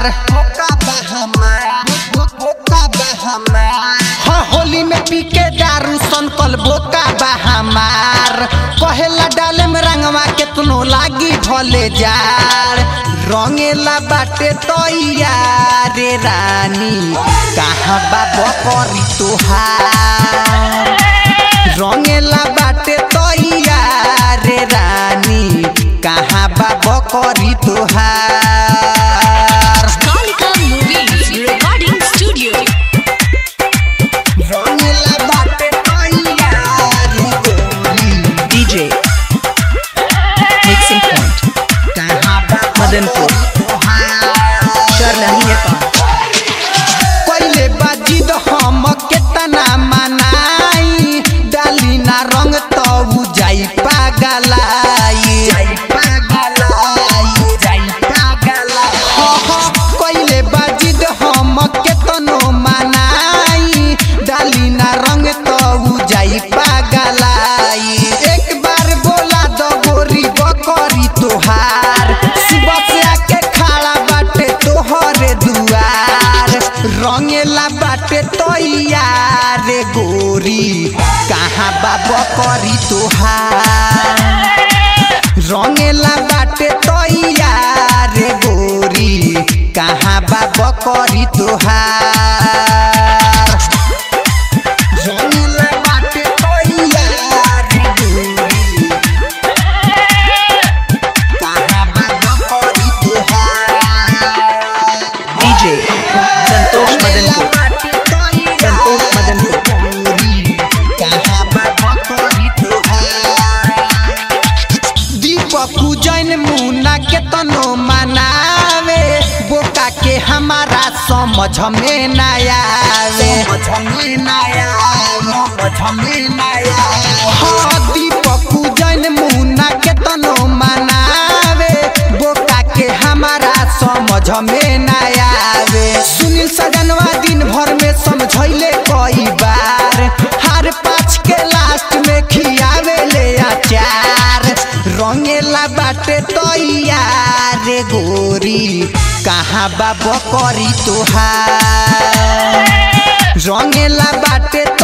मौका बा हमार मौका बा हमार हाँ होली में पी के दारू सनकल बोका बा हमार कहेला डाले में रंगवा केतनो लागी भले जार रंगेला बाटे तैयारे रानी कहाँ बा बकरी तोहार रंगेला बाटे तैयारे रानी कहाँ बा बकरी तोहार Kalika Movies Recording Studio. रंगेला बाटे तैयारे गोरी DJ Mixing Point कहाँ बा मदनपुर Sharlahi Nepal पहिले बाजी तो हम केतना मनाई डाली ना रंग तो उ जाई पागलाई जाई पागलाई जाई पागलाई हो हो पहिले बाजी तो हम केतनो मनाई डाली ना रंग तो उ जाई पागलाई एक बार बोला दो गोरी बकरी तोहार सुबह से आके खड़ा बाटे तोहरे दुआर रंगेला बाटे तैयार गोरी कहाँ बा बकरी तोहार रंगेला बाटे तैयार गोरी कहाँ बा बकरी तोहार रंगेला बाटे तैयार गोरी कहाँ बा बकरी तोहार DJ Santosh Madanpur Santosh Madanpur दीपक जैन मुन्ना के तनो मनावे बोका के हमारा समझ में ना आवे हाँ दीपक जैन मुन्ना के तनो मनावे बोका के हमारा समझ में ना आवे सुनील सजनवा दिन भर में समझैले कई बार हर पाँच के लास्ट में खियावे ले अचार रंगेला बाटे तैयार गोरी कहाँ बा बकरी तोहार रंगेला बाटे